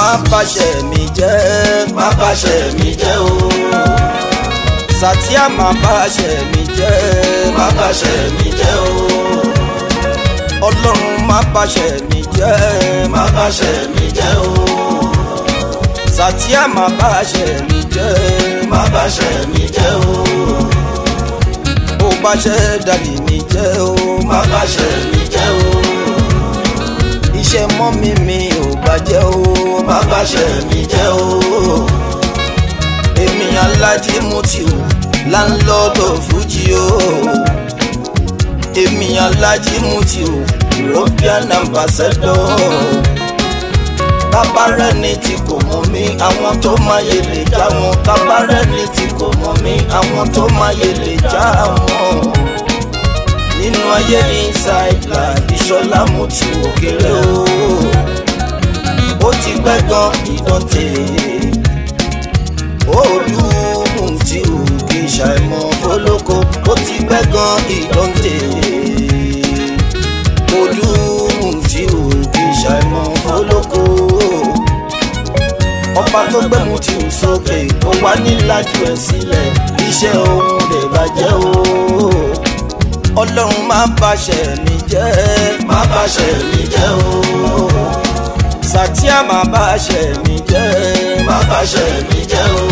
má bàṣẹ mi jẹ́ má bàṣẹ mi jẹ́ o Sàtíà má bàṣẹ mi jẹ́ má bàṣẹ mi jẹ́ o ọlọ́run má bàṣẹ mi jẹ́ má bàṣẹ mi jẹ́ o Sàtíà má bàṣẹ mi jẹ́ má bàṣẹ mi jẹ́ o ó bàṣẹ dàdí mi jẹ́ o má bàṣẹ mi jẹ́ o iṣẹ́ mọ́mí mi ò bàjẹ́ o má bàṣẹ mi jẹ́ o èmi alájí Mutiu láńlọ́dọ̀ fújì o èmi alájí Mutiu European ambassador tábàárẹ́ni tí kò mọ̀ mí àwọn tó máyé lè já wọn tábàárẹ́ni tí kò mọ̀ mí àwọn tó máyé lè já wọn nínú ayé inside life ìṣọlá Mutiu òkèrè o ó ti pẹ́ gan ìdọ̀tẹ̀ olú Mutiu kì í ṣàìmọ̀ fọlọ́kọ ó ti pẹ́ gan ìdọ̀tẹ̀ olú Mutiu kì í ṣàìmọ̀ fọlọ́kọ ọba tó gbé Mutiu sókè ó wá nílájú ẹ̀ sílẹ̀ iṣẹ́ òun lè bàjẹ́ o ọlọ́run má bàṣẹ mi jẹ́ má bàṣẹ mi jẹ́ o Sàtíà má bàṣẹ mi jẹ́ má bàṣẹ mi jẹ́ o.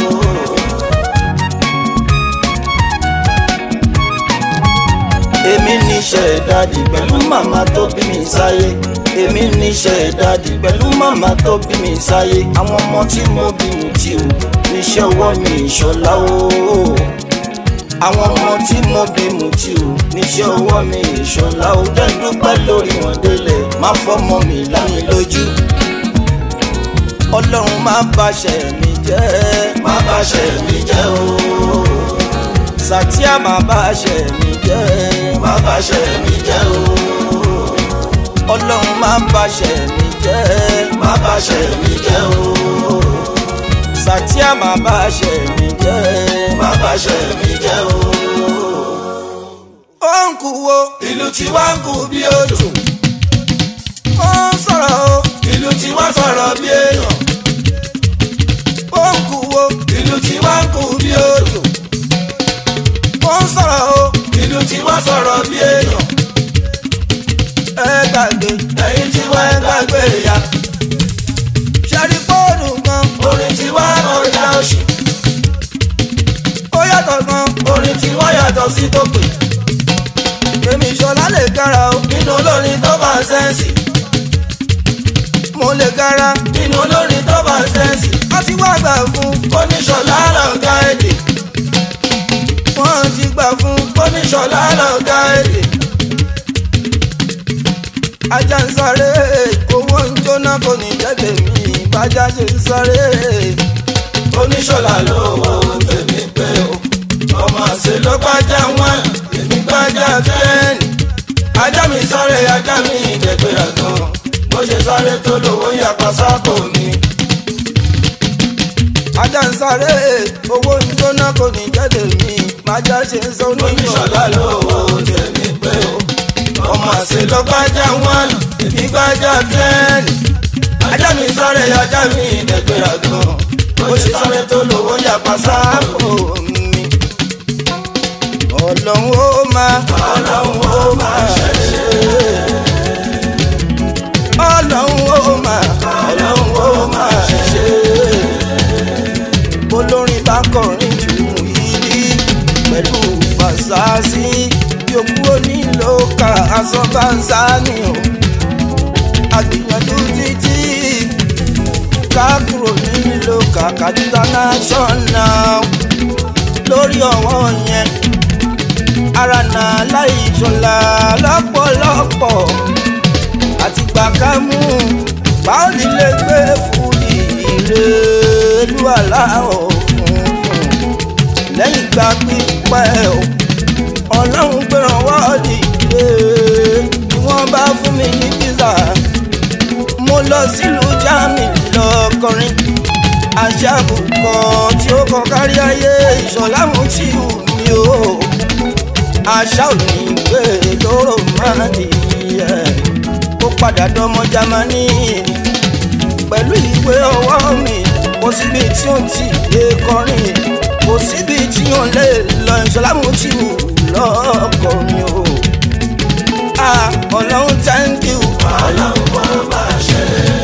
èmi níṣẹ́ dádì pẹ̀lú màmá tó bí mi sáyé èmi níṣẹ́ dádì pẹ̀lú màmá tó bí mi sáyé àwọn ọmọ tí mo bí Mutiu níṣẹ́ ọwọ́ mi ìṣọ̀lá o àwọn ọmọ tí mo bí Mutiu níṣẹ́ ọwọ́ mi ìṣọ̀lá o jẹ́ dúpẹ́ lórí wọn délẹ̀ má fọmọ mi láyé lójú ọlọ́run má bàṣẹ mi jẹ́ má bàṣẹ mi jẹ́ o Sàtíà má bàṣẹ mi jẹ́ má bàṣẹ mi jẹ́ o ọlọ́run má bàṣẹ mi jẹ́ má bàṣẹ mi jẹ́ o Sàtíà má bàṣẹ mi jẹ́ má bàṣẹ mi jẹ́ o. ó ń kú wo ìlú tí wá ń kú bí odò ó ń sọ̀rọ̀ o ìlú tí wá sọ̀rọ̀ bí èèyàn ó ń kú wo ìlú tí wá ń kú bí odò ó ń sọ̀rọ̀ o ìlú tí wá sọ̀rọ̀ bí èèyàn ẹ gbàgbé ẹ̀yin tí wá ń gbàgbé ya ṣẹ́rí fóònù kan orin tí wá kọjá òṣì ó yàtọ̀ gan orin tí wá yàtọ̀ sí tó pè èmi ìṣọ̀lá lè gara o nínú olórin tó bá sẹ́ǹsì mo lè gara nínú olórin tó bá sẹ́ǹsì wọ́n ti wá gbà fún oníṣọ̀lá lọ́gá èdè wọ́n ti gbà fún oníṣọ̀lá lọ́gá èdè ajá ń sáré owó ń jóná kò ní jẹ́ tèmi bájá ṣe ń sáré oníṣọ̀lá lówó tèmi pé o ọmọ àṣẹ ló gbájá wọn èmi gbájá tẹ́ẹ̀nì ajá mi sáré ajá mi ìdẹ́gbẹ̀rẹ̀ gan bó ṣe sáré tó lówó yàpá sápò mi ajá ń sáré owó ń jóná kò ní jẹ́ tèmi bájá ṣe ń sọ oníṣọ̀lá lówó tèmi pé o ọmọ àṣẹ ló gbájá wọn èmi gbájá tẹ́ẹ̀nì ajá mi sáré ajá mi ìdẹ́gbẹ̀rẹ̀ gan bó ṣe sáré tó lówó yàpá sápò mi. mi. ọlọ́run ó máa ọlọ́run ó máa ṣẹ̀ṣẹ̀ ọlọ́run ó máa ọlọ́run ó máa ṣẹ̀ṣẹ̀. olórin bá kọrin jù yìí pẹ̀lú fàṣásí yòókù onílò ká aṣọ bá ń sáni o àgbìyànjú títí ká kúrò nílò ká kàdúrà national lórí ọwọ́ yẹn ara náà láì ṣọlá lọ́pọ̀lọpọ̀ àti gbàkámú báwo ni lè gbé fún ìrèlú aláwọ̀ funfun lẹ́yìn ìgbà pípẹ́ o ọlọ́run gbẹ̀ràn wá dìde ni wọ́n bá fún mi ní pizza mo lọ sílùú germany lọ kọrin aṣàbùkọ tí ó kọ kárí ayé ìṣọ̀lá Mutiu mi o àṣà ò ní gbé lóró máa dìyẹ ó padà dọmọ Jámánì pẹ̀lú ìwé ọwọ́ mi kò síbi tí ó ti lè kọrin kò síbi tí ó lè lọ ìṣọlámù tí ò lọ́kọ̀ mi o. Ah, ọlọ́run thank you. ọlọ́run bọ́ máa ṣe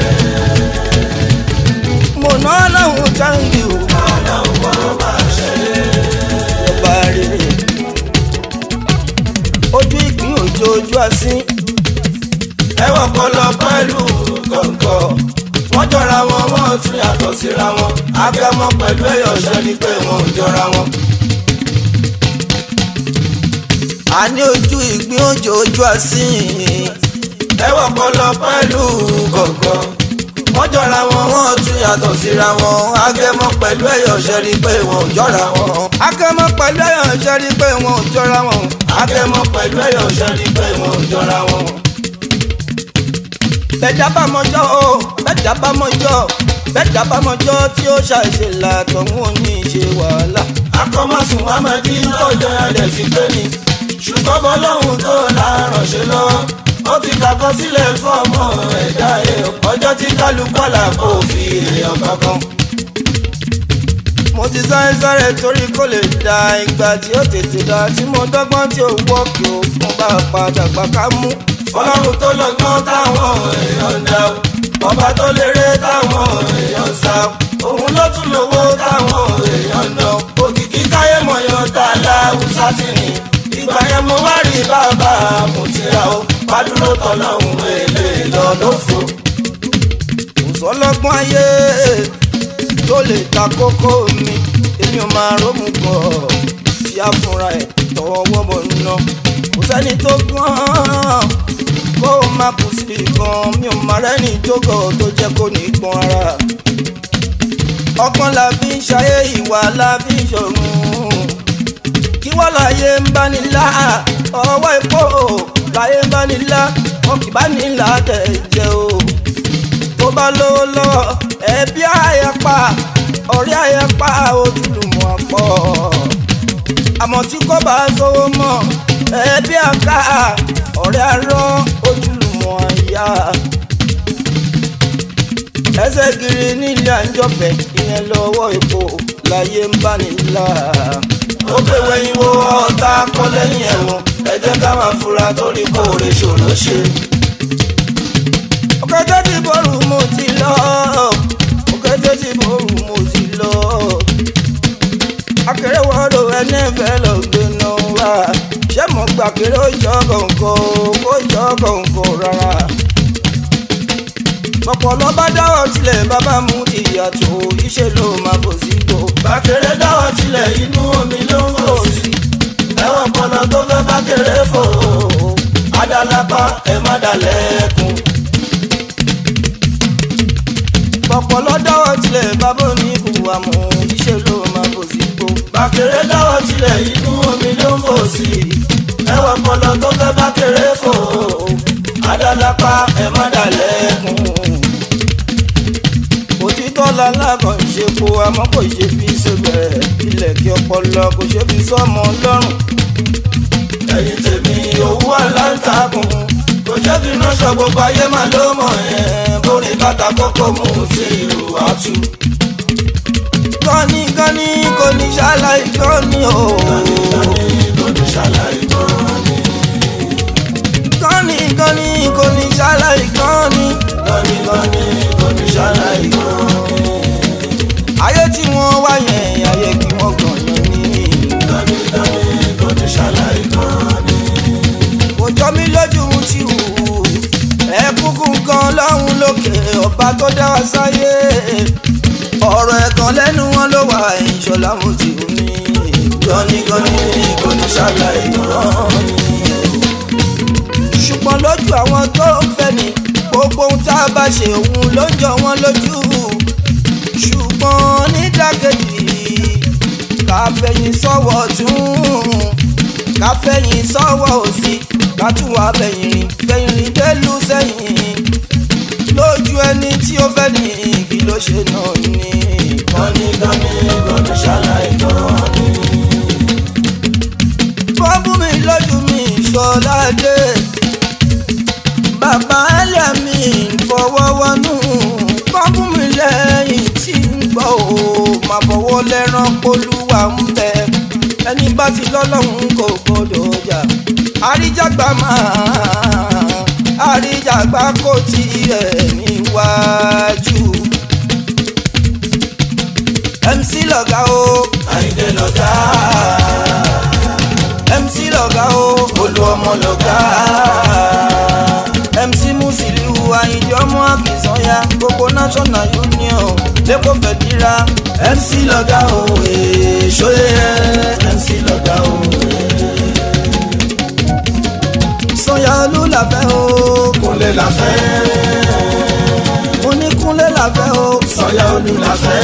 mo ná ọlọ́run thank you. ọlọ́run bọ́ máa ṣe ọba rere ojú ìpín òjò ojú asín ẹwọ́n pọlọ pẹ̀lú kọ̀ǹkọ̀ wọ́n jọra wọn wọ́n tún yàtọ̀ síra wọn abẹ́mọ pẹ̀lú ẹ̀yọ̀ ṣẹ́ ni pé wọn ò jọra wọn. a ní ojú ìpín òjò ojú asín ẹwọ́n pọlọ pẹ̀lú kọ̀ǹkọ̀ wọ́n jọra wọn wọ́n tún yàtọ̀ síra wọn abẹ́mọ pẹ̀lú ẹ̀yọ̀ ṣẹ́ ni pé wọn ò jọra wọn. akẹ́mọ́ pẹ̀lú ẹ̀yàn ṣe rí pé wọn ò jọra wọn abẹ́mọ pẹ̀lú ẹ̀yọ̀ ṣẹ́ ni pé wọn ò jọra wọn. bẹ́ẹ̀dá bá mọjọ́ o bẹ́ẹ̀dá bá mọjọ́ bẹ́ẹ̀dá bá mọjọ́ tí ó ṣàṣe làtọ̀hún ò ní ṣe wàhálà akọ́mọ̀sùn amadi tọ́jọ́ ẹ̀dẹ̀ fi pé ni ṣùgbọ́n bọ́lọ́hún tó láàárọ̀ ṣe lọ́wọ́ ó ti kàkọ́ sílẹ̀ fún ọmọ ẹ̀dá ẹ̀ ọjọ́ tí kálukú àlà kò fi èèyàn kankan. mo ti sáré sáré torí kó lè da ìgbà tí ó tètè da tí mo dọ́gbọ́n tí ó wọ́ kí o fún bá padà gbà ká mú fọlọ́run tó lọ́gbọ́n táwọn èèyàn ń dá o ọba tó lérè táwọn èèyàn ń sá o òun ló tún lówó táwọn èèyàn ń ná òkìkí káyé mọ̀yán tá a láwùsá tì ní ìgbà yẹn mo wá rí bàbá mo ti ra o pàdúró tọ́lọ́hún èlé lọ lófo. kò sọ́lọ́gbọ́n ayé tó lè ta kókó mi èmi ò máa rómù pọ̀ tí a fúnra ẹ̀ tọwọ́ bọ̀ ná kò sẹ́ni tó gbọ́n kó o má kù sí gan mi ò máa rẹ́ni tó gọ̀ tó jẹ́ kó ní gbọ́n ara ọgbọ́n la fi ń ṣayé ìwà la fi ń ṣọ̀run kí wọ́n láyé ń bá ní lá ọwọ́ epo láyé ń bá ní lá wọn kì bá ní là tẹ̀ jẹ́ o tó bá lówó lọ́wọ́ ẹbí àyẹ̀pá ọ̀rẹ́ àyẹ̀pá ojúlùmọ̀ àpọ̀ àmọ́ tí kò bá sówó mọ́ ẹbí àká ọ̀rẹ́ arọ́ ojúlùmọ̀ àyà ẹsẹ̀ kiri nílé àńjọ̀fẹ́ ìyẹn lọ́wọ́ epo láyé ń bá ní là ó pé wẹ́yìn wo ọ̀tá kọ́ lẹ́yìn ẹ̀wọ̀n ẹ jẹ́ ká máa fura torí kò rè ṣòro ṣe. òkété tí bọ́ọ̀lù mo ti lọ òkété tí bọ́ọ̀lù mo ti lọ akérèwọ́dọ̀ ẹni fẹ́ lọ gbéná wá ṣé mo gbà kéré ó jọ kọ̀ǹkọ̀ ó jọ kọ̀ǹkọ̀ rárá ọ̀pọ̀lọ́ bá dáwọ́ tilẹ̀ bàbá mú ìyàtọ̀ iṣẹ́ ló máa bọ̀ sí gbò. bàkèrè dáwọ́ tilẹ̀ inú omi ló ń fò sí. ẹ̀wọ̀n pọnà tó fẹ́ bàkèrè fò. adalapa ẹ má dalẹ̀kùn. ọ̀pọ̀lọ́ dáwọ́ tilẹ̀ bàbá ní ìhùwà mú iṣẹ́ ló máa bọ̀ sí gbò. bàkèrè dáwọ́ tilẹ̀ inú omi ló ń fò sí. ẹ̀wọ̀n pọnà tó fẹ́ bàkèrè fò. adalapa ẹ má dalẹ̀kùn. òtítọ́ lalákan ṣe po àmọ́ kò ṣe fi ṣèbẹ̀ ilẹ̀ kí ọpọlọ kò ṣe fi sọ́mọ lọ́rùn. ẹ̀yin tèmi owó aláǹtakùn kò jẹ́ fi ránṣọ gbogbo ayé máa ló mọ̀ ẹ́ borí bàtà kókó mú sí ìlú àtú. kọ́ni kọ́ni kò ní ṣàlàyé kọ́ni o. kọ́ni kò ní ṣàlàyé kọ́ni. kọ́ni kọ́ni kò ní ṣàlàyé kọ́ni. kọ́ni kọ́ni kò ní ṣàlàyé kọ́ni. ayé tí wọ́n wá yẹn ayé kí wọ́n gàn yẹn ní. kọ́ni kọ́ni kò ní ṣàlàyé kọ́ni. kò jọ mí lójú ti wù ú ẹ kúkú kan lọ́hùn lókè ọba tó dá wa sáyé ọ̀rọ̀ ẹ̀gàn lẹ́nu wọn ló wà ìṣọ̀lá mo ti wù mí. kọ́ni kọ́ni kò ní ṣàlàyé kọ́ni. ṣùgbọ́n lójú àwọn tó ń fẹ́ ni gbogbo ohun tá a bá ṣe òun ló ń jọ wọ́n lójú ṣùgbọ́n nídàkejì ká fẹ̀yìn sọ́wọ́ tún ká fẹ̀yìn sọ́wọ́ òsì ká tún wá fẹ̀yìn rìn fẹ̀yìn rìn délùú sẹ́yìn lójú ẹni tí ó fẹ́ ní kí ló ṣe náà ní. kọ́ni kọ́ni kò ní ṣàlàyé kọ́ni. bọ́ọ̀bù mi lójú mi ṣọládé bàbá ẹlẹ́ mi fọwọ́ wọnú bọ́ọ̀bù lẹ́yìn tí ń gbọ́ ò máa fọwọ́ lẹ́rán polúwa ń bẹ ẹni bá ti lọ́lọ́run kò gbọ́dọ̀ jà àríjàgbá máa àríjàgbá kò tiẹ̀ níwájú. MC lọ̀gá o àyíndé lọ́gá MC lọ̀gá o olú ọmọ lọ́gá MC Musiliu Ayinde ọmọ Akínsànyà gbogbo National Union lẹ́kọ̀ọ́ fẹ̀díra MC lọ́gá o èso yẹ MC lọ́gá o Sànyà Olú làfẹ́ o kúnlẹ̀ làfẹ́ oníkúnlé làfẹ́ o sọ̀yà olú làfẹ́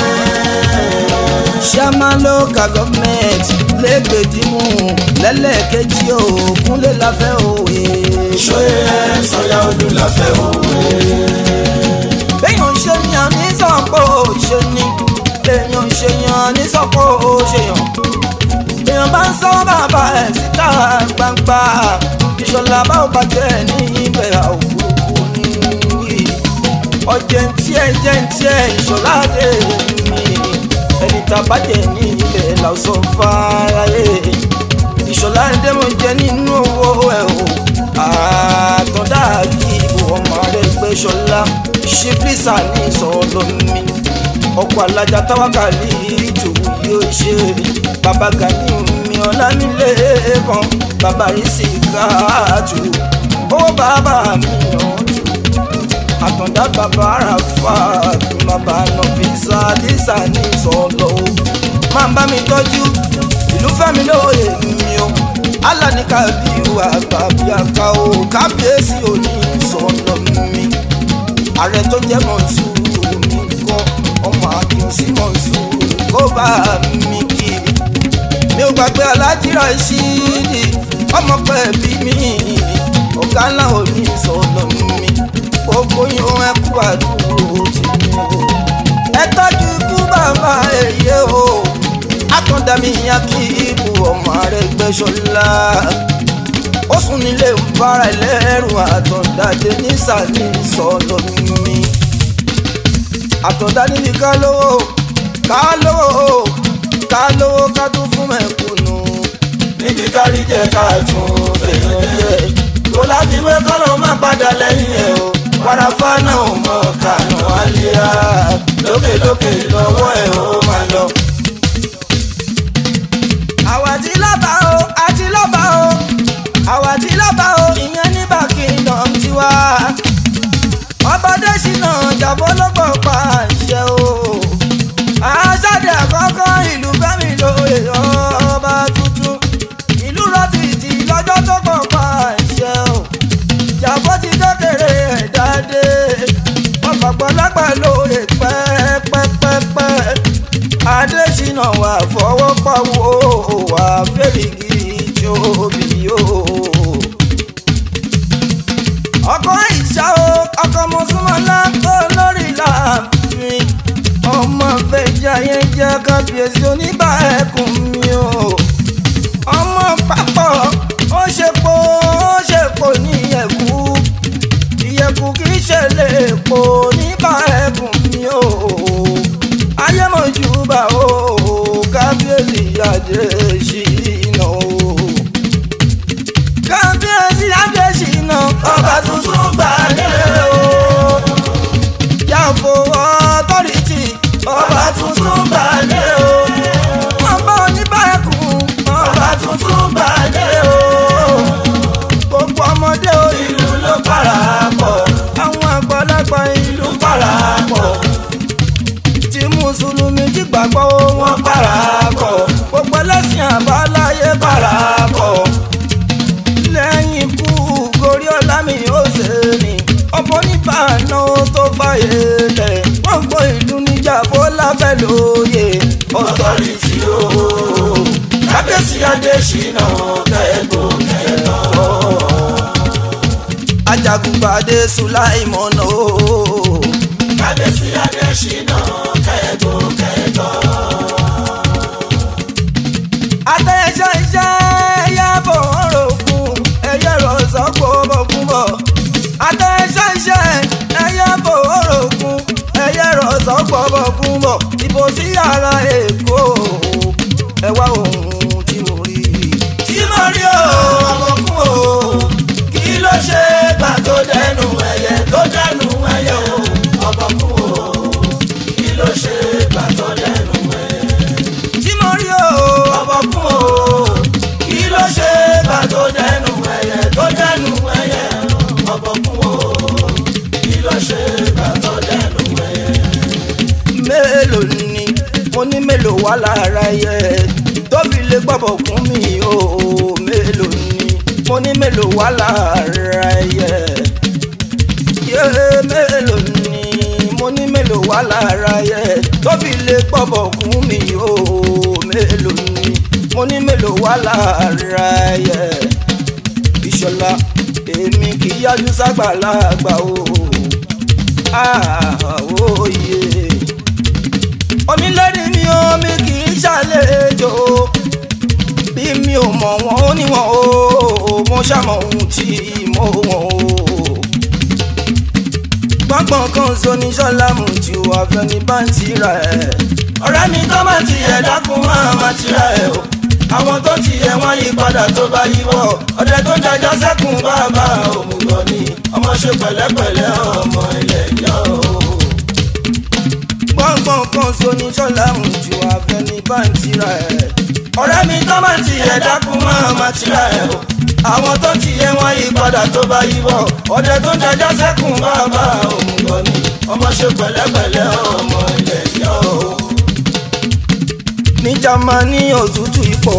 chairman local government lẹ́gbẹ̀dìmú lẹ́lẹ́kejì o kúnlé làfẹ́ o èso yẹ sọ̀yà olú làfẹ́ o béèyàn ṣe ni àní sọ̀pọ̀ ṣe ni béèyàn ṣe yan àní sọ̀pọ̀ ṣe yàn béèyàn bá ń sọ bàbá ẹ̀ síta gbangba ìṣọ̀lá bá ò bàjẹ́ ní ibẹ̀ òkúrukú ní ọjẹ́ ń tiẹ̀ jẹ́ ń tiẹ̀ ìṣọ̀lá dé mi ẹni tá a bàjẹ́ ní ibẹ̀ làwùsọ̀ fáráyé ìṣọ̀lá ẹ̀dẹ́mọ̀ jẹ́ nínú owó ẹ̀ o àtọ̀dá kí ìbò ọmọ rẹ̀ gbé ṣọlá ṣífísà ní ìsọ̀lọ́ mi ọkọ̀ alájà táwákàlì ìtù yóò ṣe bàbá gani mi ọ̀làmílẹ̀ kan bàbá yìí sì káàtù owó bàbá mi yàn jù àtọ̀dá bàbá àràfà bàbá nọ̀fíìsà dísà ní ìsọ̀lọ́ o máa bá mi tọ́jú ìlú fẹ́mi lóye mi o alánìkà bí wà tàbí àká o kábíyèsí òní ìsọ̀lọ́ mi ààrẹ tó jẹ́ mọ̀nsúrù mi kọ́ ọmọ àdùn sí mọ̀nsúrù kó bá mi kí mi ò gbàgbé alájí Rashidi ọmọ pẹ̀bí mi ọ̀gá ńlá òní ìsọ̀lọ́ mi gbogbo yín ẹ kú àdúró tì mí o ẹ tọ́jú ikú bàbá èyí o akọ̀dà mi yan kí ibù ọmọ rẹ̀ gbẹ́sọ̀lá ó sùn nílé ń bára ẹlẹ́rù àtọ̀dáde nísàlẹ̀ ìsọ̀lọ̀ mi àtọ̀dá níbi ká lówó ká lówó ká lówó ká tún fún mẹ̀kúnnù níbi kárí jẹ ká tún fèèyàn jẹ kó láti wé kọ́lọ́ má padà lẹ́yìn ẹ̀ o wàràfà náà ò mọ kànú àlíyá lókèlókè lọ́wọ́ ẹ̀ ó máa lọ. àwa tí lọ́ba o àti lọ́ba o àwa tí lọ́ba o ìyẹn ní Buckingham tiwa ọbọdé ṣìnà jàbọ́ ló pọ̀ pa àṣẹ o àṣàdé àkọ́kọ́ ìlú fẹ́mi lóye ọba tuntun ìlú rọ́bìtì lọ́jọ́ tó pọ̀ pa àṣẹ o jàbọ́ ti kékeré ẹ̀dá dé ọ̀fàgbọ́lágbà lóye pẹ́ẹ́pẹ́pẹ́pẹ́ adésínà wà fọwọ́ pawó wà fẹ́rìgì jóbi o. ọkọ ìṣá o ọkọ mọ̀súnmọ́lá olórí láàfin ọmọ fẹjà yẹn jẹ́ kábíyèsí oníbà ẹkùn mi o. ọmọ pápọ̀ ó ṣe po ó ṣe po ní ẹ̀kú ìyẹ̀kú kì í ṣe lè po níbà ẹkùn mi o ayémọ̀júbà o kábíyèsí Adésínà o kábíyèsí Adésínà ọba tuntun gbàdé o yàfọ̀ ọtọ́rìtì ọba tuntun gbàdé o ọba oníbàákùn ọba tuntun gbàdé o gbogbo ọmọdé o ìlú ló parapọ̀ àwọn àgbàlagbà ìlú parapọ̀ tí mùsùlùmí ti gbàgbọ́ wọn wọ́n parapọ̀ gbogbo ẹlẹ́sìn àbáláyé parapọ̀ lẹ́yìn ikú gorí ọ̀làmì òsèlè ọmọ oníbàánà tó fàyè lẹ̀ wọ́n gbọ́ ìlú níjà fọláfẹ́ lóye ọ̀tọ̀rìtì o kábíyèsí Adésínà kẹ́gbó kẹ́tọ́ ajagunpàdé sùláìmọ̀nà o kábíyèsí Adésínà kẹ́gbó kẹ́tọ́ àtẹ̀yẹsẹ̀ iṣẹ́ ẹ̀yà fòrògùn ẹ̀yẹ rọ̀ṣọ́kọ̀ bọ̀kúbọ̀ àtẹ̀yẹsẹ̀ iṣẹ́ ẹ̀yà fòrògùn ẹ̀yẹ rọ̀ṣọ́kọ̀ wà lára yẹ tó fi lè gbọ́bọ̀ kún mi o mélòó ni mo ní mélòó wà lára yẹ yé mélòó ni mo ní mélòó wà lára yẹ tó fi lè gbọ́bọ̀ kún mi o mélòó ni mo ní mélòó wà lára yẹ ìṣọ̀lá èmi kì í yájú ságbàlagbà o àwòye onílẹ̀rí mi ò mi kì í ṣàlejò bí mi ò mọ̀ wọ́n ó níwọ̀n o mo ṣàmọ̀ ohun tí mo wọ̀n o gbọ́ngbọ̀n kan so ní ṣọ́lá mu ju àfẹni bá ń tira ẹ̀ ọ̀rẹ́ mi tó máa ti ẹ̀ dákun máa máa tira ẹ̀ o àwọn tó ti yẹ wọ́n yí padà tó bá yíwọ́ ọdẹ tó jajá sẹ́kùn bàbá òmùgọ̀ ni ọmọ ṣe pẹ̀lẹ́pẹ̀lẹ́ ọmọ ilẹ̀ yọ o. gbọ́ngbọ̀n kan so ní ṣọ́lá mu ju àfẹni bá ń tira ẹ̀ ọ̀rẹ́ mi tó máa ti yẹ dákun máa máa tira ẹ̀ o àwọn tó ti yẹ wọ́n yí padà tó bá yíwọ́ ọdẹ tó jajá sẹ́kùn bàbá òmùgọ̀ ni ọmọ ṣe pẹ̀lẹ́pẹ̀lẹ́ ọmọ ilẹ̀ yọ o ní Jámánì òtútù ipò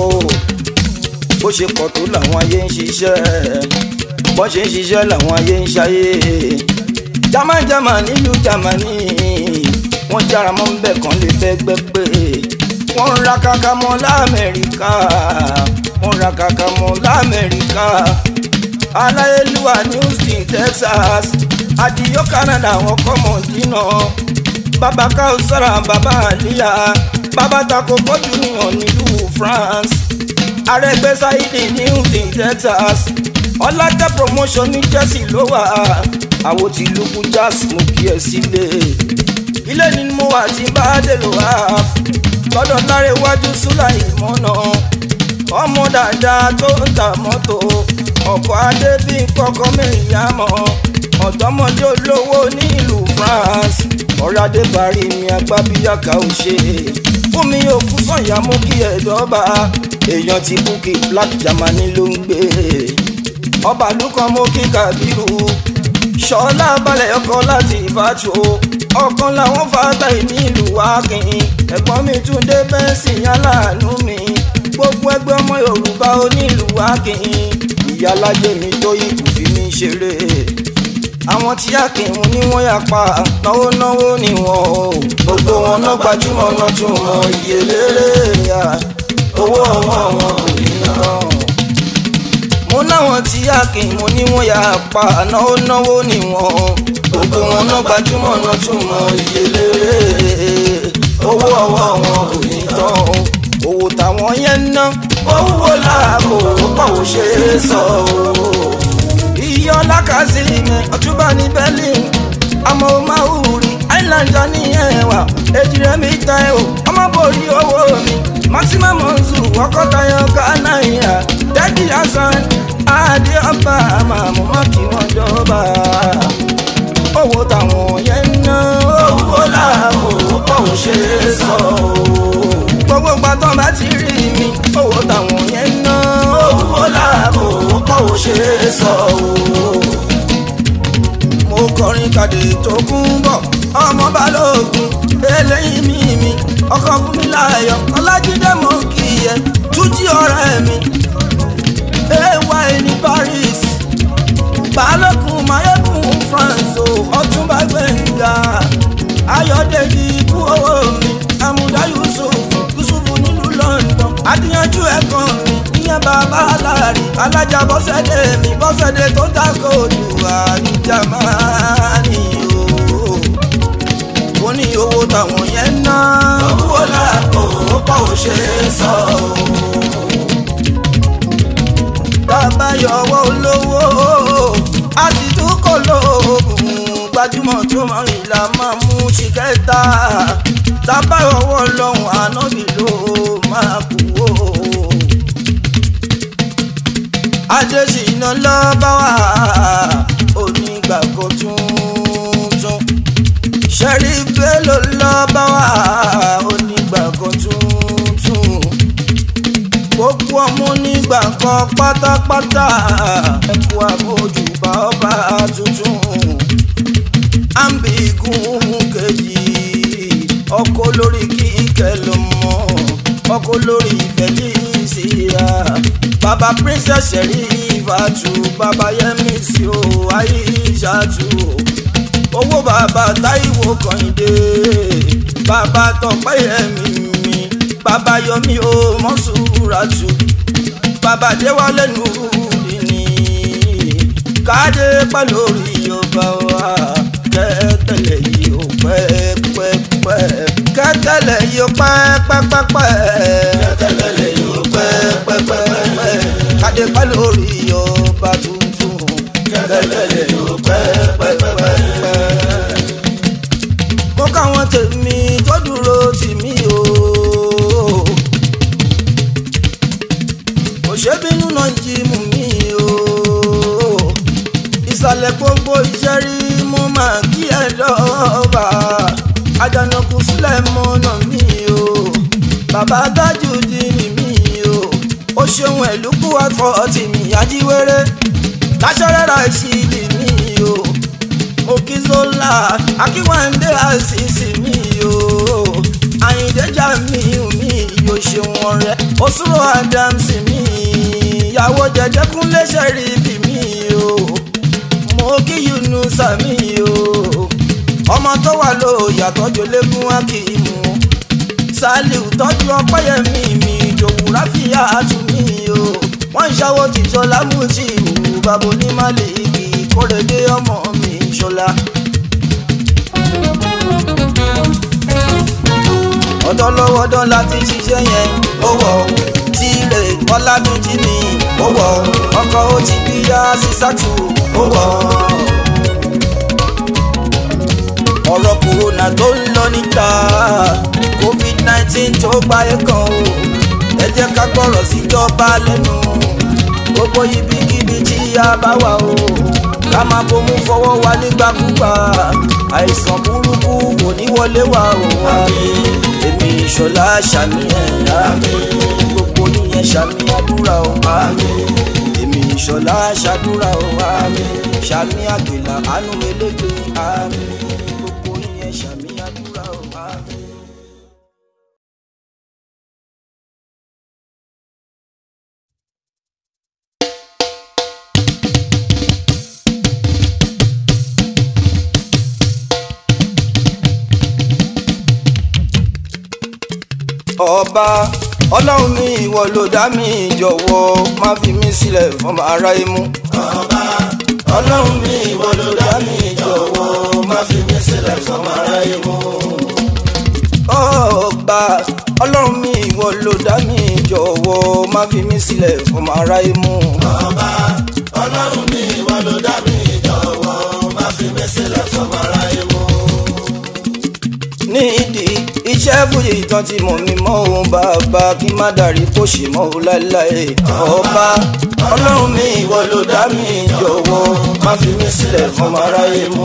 bó ṣe pọ̀ tó làwọn ayé ń ṣiṣẹ́ bó ṣe ń ṣiṣẹ́ làwọn ayé ń ṣayé Jámánì Jámánì nílùú Jámánì wọ́n jára mọ́ nbẹ̀ kan lè bẹ́gbẹ́ pé wọ́n ń ra kàkà mọ́ lamẹ́ríkà wọ́n ń ra kàkà mọ́ lamẹ́ríkà aláyélúwà ní Houston Texas àdìyó Canada wọ́n kọ́ mọ̀ dínà bàbá káwùsára bàbá àlíyà bàbá tako pọ́jù níyàn nílùú France Arẹ́gbẹ́ Sáídì ní Houston Texas ọlájẹ́ promotion ní Jersey ló wà àwo tí lukú jazz mú kí ẹ sílé ilé ni mo wà tí bá dé lò wá lọ́dọ̀ láre iwájú Súláì mọ́nà ọmọ dáadáa tó ń ta mọ́tò ọkọ̀ adé bí kọ́kọ́ mẹ́rin yá mọ́ ọ̀dọ́mọdé olówó nílùú France ọ̀rọ̀ adé parí mi agbábíyàká ò ṣe fún mi òkú sọ̀yà mú kí ẹ̀dọ́ba èèyàn ti búkì black Germany ló ń gbé ọba lukọ mú kí Kàbírù ṣọlá balẹ̀ ọkọ̀ láti ìfàtò ọ̀kan làwọn fàtà nílùú wákìn ẹ̀gbọ́n mi tún dé bẹ́ẹ̀sì aláàánú mi gbogbo ẹgbẹ́ ọmọ Yorùbá onílùú wákìn ìyálàjẹ mi tó yí kù fi mi ṣeré àwọn tí akínwó ni wọ́n yà pa náwó náwó ni wọ́n o gbogbo wọn náà gbajúmọ̀ náà tún mọ iye lérè ya owó ọwọ́ wọn kò ní náà. mo láwọn tí akínwó ni wọ́n yà pa náwó náwó ni wọ́n gbogbo wọn náà gbajúmọ̀ náà tún mọ iye lérè owó ọwọ́ wọn kò ní tán owó táwọn yẹn ná owó làbò pọ̀ ṣe é sọ o iye ọlákàsí mi ọtúbà ní berlin àmọ́ ó máa hùrí islander ní ẹ̀wà èjìrẹ́ mi ta ẹ̀ o ọmọ borí owó mi maximum monzu ọkọ̀tayọ ghana ìhà dẹ́kì hasan adé ọba àmàmù má kí wọ́n jọba owó táwọn yẹn ń ná owó làbò pọ̀ ò ṣe é sọ o gbogbo gbàtàn bá ti rí mi owó táwọn yẹn ń ná owó làbò pọ̀ ò ṣe é sọ o mo kọrin kàdé tó kún bọ̀ ọmọ balógun eléyìí mi mi ọkọ fún mi láàyò ọlájídé mo kì í yẹ tújí ọ̀rẹ́ mi ay ní Paris balógun mayegun France o ọtúnba gbẹ̀ngà ayọ̀dèjì ikú owó mi amúdá Yusuf Yusuf nílùú London adíyanjú ẹ̀kọ́ mi ìyẹn bàbá aláàrí alájà bọ́sẹ̀dé mi bọ́sẹ̀dé tó dákò jù àníjà máa ní o. ó ní owó táwọn yẹn ná owó làkò ó pọ̀ ò ṣe é sọ o. bàbá yọwọ́ olówó a ti tún kò lóògùn gbajúmọ̀ tó mọ̀ ìlà máa mú ṣìkẹ́ta tábà ọwọ́ lọ́hùn ànábì ló máa kú o adésínà lọ́ba wà onígbàgbọ́ tuntun ṣẹ́rí bello lọ́ba wà onígbàgbọ́ tuntun gbogbo ọmọ onígbàgbọ́ pátápátá ẹ̀kú àbójúbà ọba tuntun àǹbìgún kejì ọkọ lórí kíkẹ́ ló mọ́ ọkọ lórí felicia baba princess sherifatu baba yemisi o aishatu owó bàbá táíwò kànìdé bàbá tọpẹ́yẹmí mi bàbá yọmí o mọ́sùràtù bàbá déwálé nùrùdìní káde pẹ́ lórí ọba wa kẹ́tẹ́lẹ̀ yìí ó pẹ́pẹ́pẹ́ kẹ́tẹ́lẹ̀ yìí ó pẹ́pẹ́pẹ́ kẹ́tẹ́lẹ̀ yìí ó pẹ́pẹ́pẹ́ káde pẹ́ lórí ọba tuntun kẹ́tẹ́lẹ̀ yìí ó pẹ́pẹ́pẹ́ mo káwọn tèmi tó dúró tì mí o. kò ṣe bínú náà jí mú mi o. ìsàlẹ̀ gbogbo iṣẹ́ rí mo máa kí ẹ dọ́ọ̀bà. àjànàkú sílẹ̀ mọ́nà mi o. bàbá dájú di ni mi o. ó ṣeun ẹ̀lúkú àtọ̀ tì mí ajíwèrè. láṣọ́rẹ́ra ìṣìlì mi o òkìzọ́lá akíwáńdé àṣìṣì mi o àyìndéjà mi mi yóò ṣeun ọ̀rẹ́ òṣùrò adams mi ìyàwó jẹjẹkúnlé ṣẹrífì mi o mo kí yunusa mi o ọmọ tó wà ló yàtọ̀jọ lẹ́gùn akíìmù saliu tọ́jú ọpẹ́yẹmí mi ìjòwú ráfíà tún mi o wọ́n ń ṣàwọ́ tìjọlá mú ti ìhù bàbá onímàlìkì kórèdé ọmọ mi ṣọlá. ọ̀dọ́ lọ́wọ́ dán láti ṣiṣẹ́ yẹn ó wọ̀ ọ́ tíire ọ̀làdúnjì mi ó wọ̀ ọ́ ọkọ̀ ó ti bí yá sísàtù ó wọ̀ ọ́ ọ̀rọ̀ kòrónà tó ń lọ níta covid nineteen tó gbáyé kan o ẹ jẹ́ ká gbọ́rọ̀ síjọba lẹ́nu gbogbo ibikíbi tí a bá wà o ká máa bomú fọwọ́ wa nígbàkúgbà àìsàn burúkú kò ní wọlé wa o àmín èmi ìṣọ̀lá ṣàmì ẹ̀ àmín gbogbo yíyẹn ṣàmì àdúrà o àmín èmi ìṣọ̀lá ṣàdúrà o àmín ṣàmì àgbèlà àánú elégbè àmín gbogbo yíyẹn ṣàmì àdúrà o àmín. ọba ọlọ́run mi ìwọ ló dá mi jọ̀wọ́ má fi mí sílẹ̀ fọmọ aráyé mú. ọba ọlọ́run mi ìwọ ló dá mi jọ̀wọ́ má fi mí sílẹ̀ fọmọ aráyé mú. ọba ọlọ́run mi ìwọ ló dá mi jọ̀wọ́ má fi mí sílẹ̀ fọmọ aráyé mú. ọba ọlọ́run mi ìwọ ló dá mi jọ̀wọ́ má fi mí sílẹ̀ fọmọ aráyé mú. nídìí iṣẹ́ fúyè ìtàn tí mọ̀ mí mọ́ òun bàbá kí má dàrí kó ṣe mọ́ òun láéláé. ọba ọlọ́run mi ìwọ ló dá mi jọ̀wọ́ má fi mí sílẹ̀ fọmọ aráyé mú.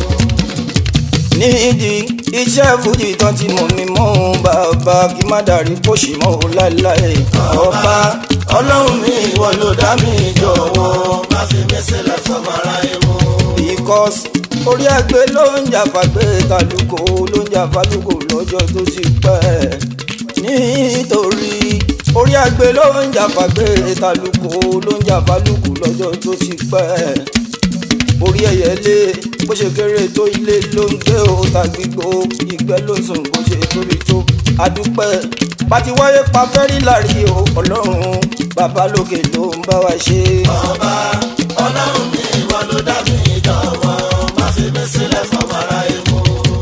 nídìí iṣẹ́ fújì tán tí mọ̀ mí mọ́ òun bàbá kí má dàrí kó ṣì mọ́ òun láéláé. ọba ọlọ́run mi ìwọ ló dá mi jọ̀wọ́ má fi mí sílẹ̀ fọmọ aráyé mú. because orí ẹgbẹ́ ló ń jà fàgbé kálukó ló ń jà fálukó lọ́jọ́ tó ti pẹ́ nítorí orí ẹgbẹ́ ló ń jà fàgbé kálukó ló ń jà fálukó lọ́jọ́ tó ti pẹ́ orí ẹyẹlé bó ṣe kéré tó ilé ló ń gbé o tàgbígbó ìgbẹ́ ló ń sùn bó ṣe tóbi tó adúpẹ́ pàtí wáyé pa fẹ́rí láàrí o ọlọ́run bàbá lókè ló ń bá wa ṣe. ọba ọlọ́run mi ìwọ ló dá mi jọ̀wọ́ má fi mí sílẹ̀ fọmọ aráyé mú.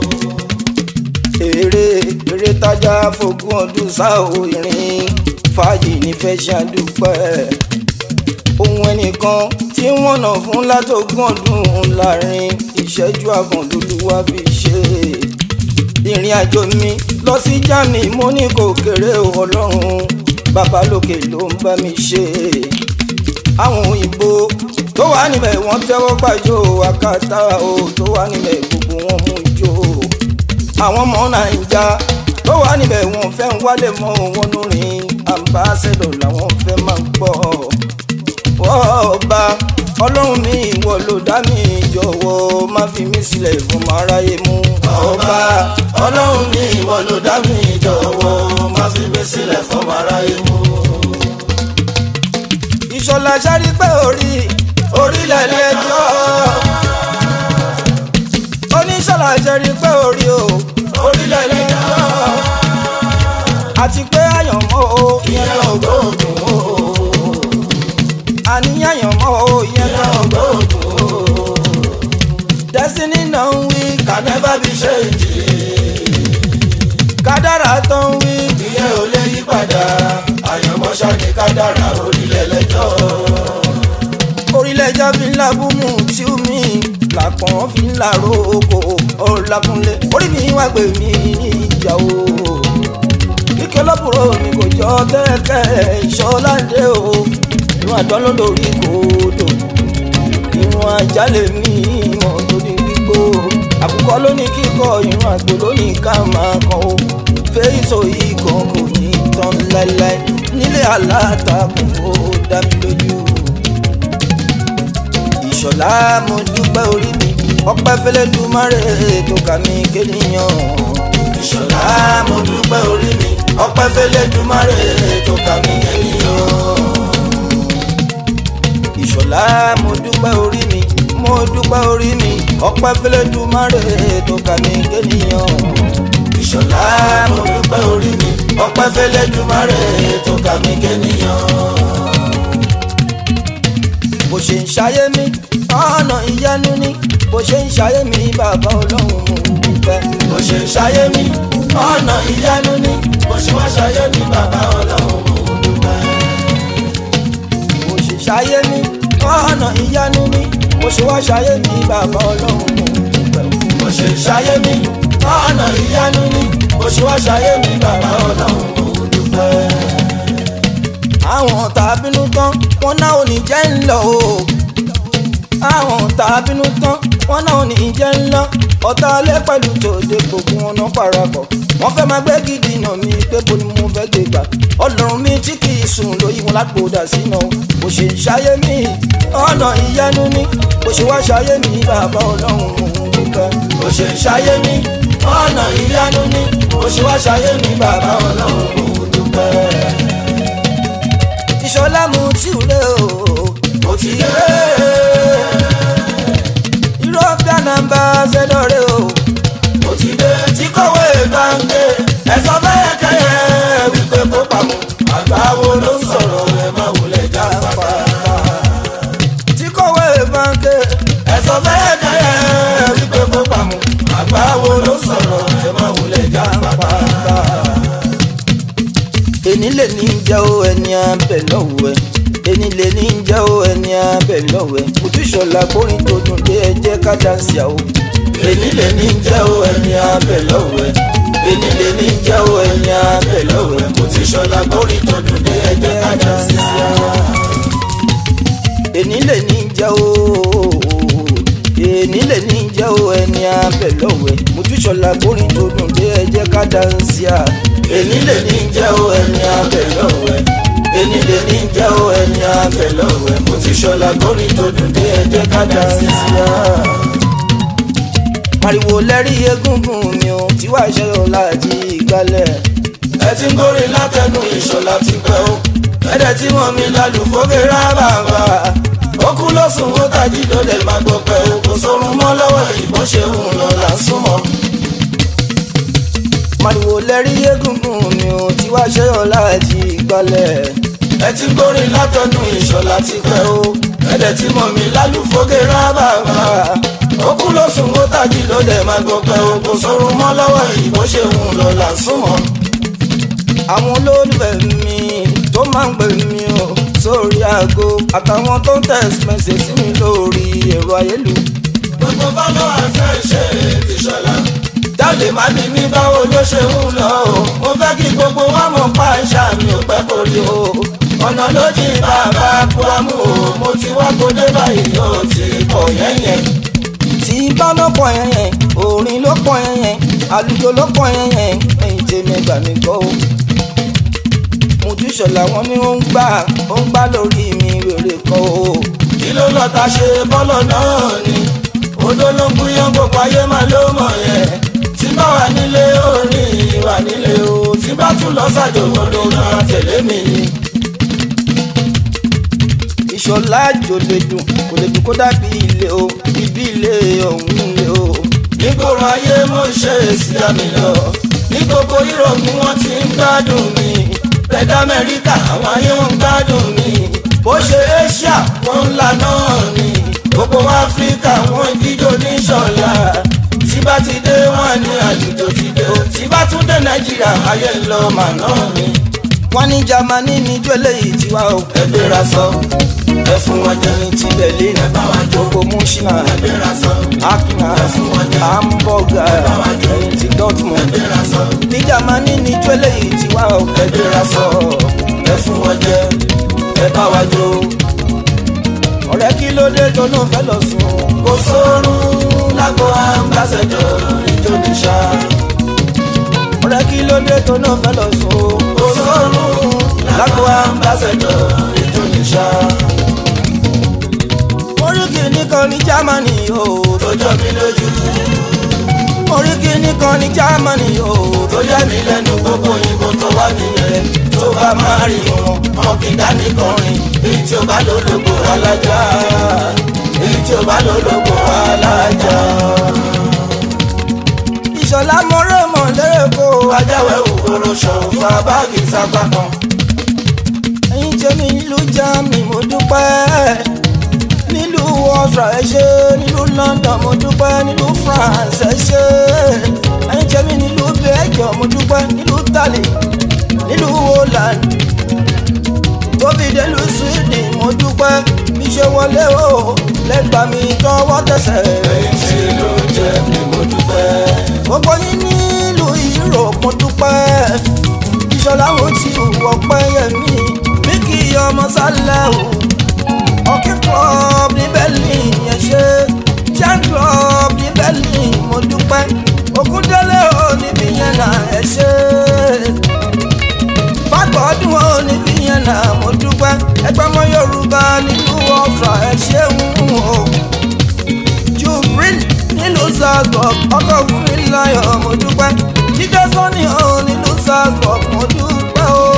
èrè èrè tájà fogún ọdún sáò ìrìn fàájì nífẹ̀ẹ́ ṣàdúpẹ́ ohun ẹnìkan tí wọ́n nà fún látọ̀gún ọdún láàrin ìṣẹ́jú àkàndólúwà fi ṣe ìrìn àjò mi lọ sí Germany mo ní kò kéré o ọlọ́run bàbá lókè ló ń bá mi ṣe àwọn òyìnbó tó wà níbẹ̀ wọ́n tẹ́wọ́ gbàjọ àkàtà o tó wà níbẹ̀ gbogbo wọn mú ijó àwọn ọmọ nàìjà tó wà níbẹ̀ wọ́n fẹ́ ń wálé mọ́ wọn lórin ambassador làwọn fẹ́ máa gbọ́ ọba ọlọ́run mi ìwọ ló dá mi jọ̀wọ́ má fi mí sílẹ̀ fún aráyé mú ọba ọlọ́run mi ìwọ ló dá mi jọ̀wọ́ má fi mí gbé sílẹ̀ fọmọ aráyé mú. ìṣọ̀lá ṣárí pé orí orílẹ̀ lẹ́jọ́ oníṣọ̀lá ṣárí pé orí o orílẹ̀ lẹ́jọ́ àti pé àyànmọ́ o ìyẹn ògbóògùn o àníyàn àyànmọ́ o ìyẹn ìyẹn náà ògbóògùn o destiny náà ń wí can never be changed kádàrá tó ń wí ìyẹn ò lè yí padà àyànmọ́ ṣáàkì kádàrá orílẹ̀ lẹ́jọ́ orílẹ̀-èdè fi ń labúmù tí ó mi làpọ̀n fi ń làró oko ọ̀làkúnlé orí mi wá gbé mi ìjà o ike lọ́bùrọ̀ mi kò jọ tẹ́kẹ́ ìṣọ́láńdé o ìwọ̀n àdán ló lórí kòdò ìwọ̀n àjálẹ̀ mi mọ̀ lórí gbígbó àkùkọ ló ní kíkọ ìwọ̀n àgbò ló ní ká máa kàn ó fèyísọ yìí kan kò ní tán láéláé nílé alátakùn ó dá mi lójú ìṣọ̀lá mo dúpẹ́ orí mi ọpẹ́ fẹlẹ́ dùmarè tó kà mí kéèyàn. ìṣọ̀lá mo dúpẹ́ orí mi ọpẹ́ fẹ́lẹ́ dùmarè tó kà mí ènìyàn. ìṣọ̀lá mo dúpẹ́ orí mi mo dúpẹ́ orí mi ọpẹ́ fẹlẹ́ dùmarè tó kà mí kéèyàn. ìṣọ̀lá mo dúpẹ́ orí mi ọpẹ́ fẹ́lẹ́ dùmarè tó kà mí kéèyàn. bó ṣe ń ṣayé mi ọ̀nà ìyanu ni bó ṣe ń ṣayé mi bàbá ọlọ́run mo dúpẹ́. bó ṣe ń ṣayé mi ọ̀nà ìyanu ni bó ṣe wá ṣayé mi bàbá ọlọ́run mo dúpẹ́. bó ṣe ṣayé mi ọ̀nà ìyanu ni bó ṣe wá ṣayé mi bàbá ọlọ́run mo dúpẹ́. bó ṣe ń ṣayé mi ọ̀nà ìyanu ni bó ṣe wá ṣayé mi bàbá ọlọ́run mo dúpẹ́. àwọn tá a bínú tán wọn náà ò ní jẹ́ ń lọ o àwọn tá a bínú tán wọn náà ò ní jẹ́ ń lọ ọ̀tá alẹ́ pẹ̀lú tòde gbogbo wọn náà parapọ̀ wọ́n fẹ́ máa gbé gidi nà mí pé bo ni mo fẹ́ gbé gbà ọlọ́run mi tí kì í sùn lóyún wọn lágbódà sínú bó ṣe ń ṣayé mi ọ̀nà ìyanu ni bó ṣe wá ṣayé mi bàbá ọlọ́run mò ń dúpẹ́. bó ṣe ń ṣayé mi ọ̀nà ìyanu ni bó ṣe wá ṣayé mi bàbá ọlọ́run mo dúpẹ́. ìṣọlá mu tí ò lé o mo ti dé european ambassador o. mo ti dé tí kọ̀wé gbàǹgbé ẹ̀sọ́ bẹ́ẹ̀ kẹ́yẹ wípé kó pamọ́ àgbáwo ló ń sọ̀rọ̀ ẹ̀ má wulẹ̀ já pátá. tí kọ̀wé báńkì ẹ̀sọ́ bẹ́ẹ̀ kẹ́yẹ wípé kó pamọ́ àgbáwo ló ń sọ̀rọ̀ ẹ̀ má wulẹ̀ já pátá. èní lè ní jẹ́ ó ẹni abẹ lọ́wọ́ ẹ èní lè ní jẹ́ ó ẹni abẹ lọ́wọ́ ẹ ojúṣọlá kórìn tó dùn dé ẹ jẹ́ ká dáńsì àwọ̀ èní lè ní jẹ́ ó ẹni abẹ lọ́wọ́ ẹ̀ èní lè ní jẹ́ ó ẹni abẹ lọ́wọ́ ẹ̀ mo ti ṣọlá kórìí tó dùn dé ẹjẹ́ kájà sí i. èní lè ní jẹ́ ó èní lè ní jẹ́ ó ẹni abẹ lọ́wọ́ ẹ ojúṣọlá kórìn tó dùn dé ẹ jẹ́ ká dáńsì à èní lè ní jẹ́ ó ẹni abẹ lọ́wọ́ ẹ̀ èní lè ní jẹ́ ó ẹni abẹ lọ́wọ́ ẹ̀ mo ti ṣọlá kórìí tó dùn dé ẹjẹ́ kájà sí i. pariwo lẹ́rí egúngún mi ò tí wàá ṣe ọ láti ìgbálẹ̀ ẹ ti ń gorí látẹnu ìṣọ̀lá ti pẹ́ o ẹ̀dẹ̀ tí wọ́n mi lálùfógè rábàbà ó kú ló sùn ó tají ló lè má gbọ́ pẹ́ o kò sórun mọ́ lọ́wọ́ ìbọn ṣe ń lọ là ń súnmọ́. pariwo lẹ́rí egúngún mi ò tí wàá ṣe ọ láti ìgbálẹ̀ ẹ ti ń gorí látẹnu ìṣọ̀lá ti pẹ́ o ẹ̀dẹ̀ tí wọ́n mi lálùfógè rábàbà ó kú ló sùn ó tají ló lè má gbọ́ pẹ́ o kò sórun mọ́ lọ́wọ́ ìbọn ṣe ń lọ là ń súnmọ́. àwọn olólùfẹ́ mi tó máa ń pè mí o sórí aago àtàwọn tó ń text message sí mi lórí ẹ̀rọ ayélujára. gbogbo bọ́lọ́ àfẹ́ ṣe ti ṣọlá. jáde má bí mi báwo ló ṣe ń lọ o. mo fẹ́ kí gbogbo wa mọ̀ pa ìṣá mi ò pẹ́ kó rí o. ọ̀nà ló jí bàbá buamu o. mo ti wá kó dé báyìí o ti kọ̀ yẹ́yẹ́. tí bá ló pọ̀ yẹn yẹn orin ló pọ̀ yẹn yẹn àlùjọ ló pọ̀ yẹn yẹn ẹ̀yìn tèmi ẹgbà mi gbọ́ o. Mojúṣọlá wọn ni ó ń gbà ó ń gbà lórí mi wèrè kọ́ o. kí ló lọ ta ṣe bọ́lọ̀ náà ni. odó ló ń gúnyán gbogbo ayé máa ló mọ̀ yẹn. tí bá wà nílé orin wà nílé o tí bá tún lọ sájò ló máa tẹ̀lé mi ni. ìṣọ̀lá àjò lè dùn kò lè dùn kó dàbí ilé o ibi ilé ọ̀hún lé o. nígboro ayé mo ń ṣe èsì àmì lọ ní gbogbo yúròpù wọn ti ń gbádùn mi bẹ́ẹ̀ amẹ́ríkà àwọn ayé wọn ń gbádùn mi bó ṣe asia wọn ń la náà ni gbogbo áfíríkà wọn jíjó ní ṣọlá tí bá ti dé wọn ní àlùjọ ti dé o tí bá tún dé nàìjíríà ayé ń lọ mà náà ni wọ́n ní jamani níjọ́ eléyìí tiwa o. ẹ gbéra sọ ẹ fún wọn jẹ ẹni tí berlin ẹ bá wa jó gbogbo mushina ẹ gbéra sọ akina hamburger ẹni tí ẹ dortmund. gbéra sọ ní jamani níjọ́ eléyìí tiwa o. ẹ gbéra sọ ẹ fún wọn jẹ ẹ bá wa jó. ọ̀rẹ́ kí ló dé tó náà fẹ́ lọ sùn. kò sórun lágbo ambassador ìjọ ní sá. ọ̀rẹ́ kí ló dé tó náà fẹ́ lọ sùn. kò sórun lágbo ambassador ìjọ ní sá. orí kìíní kan ní germany o. tó jọ mí lójú orí kìíní kan ní germany o. tó yẹ mí lẹ́nu gbogbo òyìnbó tó wà nìyẹn tó bá máa rí wọn wọn kì í dání kọrin èyí tí ó bá lólobó alájà èyí tí ó bá lólobó alájà. ìṣọ̀lá mọ́rẹ́ mọ̀ lérè kó. ajáwé òkúrò ṣòwò fa báàgì sápá kan. ẹ̀yin tèmi nílùú germany mo dúpẹ́ nílùú ọ̀sà ẹ ṣé nílùú london mo dúpẹ́ nílùú france ẹ ṣé ẹ̀yin tèmi nílùú belgium mo dúpẹ́ nílùú italy nílùú holland tóbi délùú sweden mo dúpẹ́ bí ṣe wọlé o lẹ́gbàá mi tọwọ́ tẹsẹ̀ èyí tí ló jẹ́ mi mo dúpẹ́. gbogbo yín nílùú europe mo dúpẹ́ ìṣọ̀lá wo ti wọ̀ pẹ́yẹmí bí kì í ọmọ sálẹ̀ o ọ̀kẹ́ club ní berlin yẹn ṣe jan club ní berlin mo dúpẹ́ ògúndélé ò níbi yẹn náà ẹ ṣe fagbọ́dún ò níbi yẹn náà mo dúpẹ́ ẹgbẹ́ ọmọ yorùbá nílùú ọ̀fà ẹ ṣeun o jubril nílùú salzburg ọkọ̀ wúmi láyọ̀ mo dúpẹ́ jíjẹ́ sọ́ni ò nílùú salzburg mo dúpẹ́ o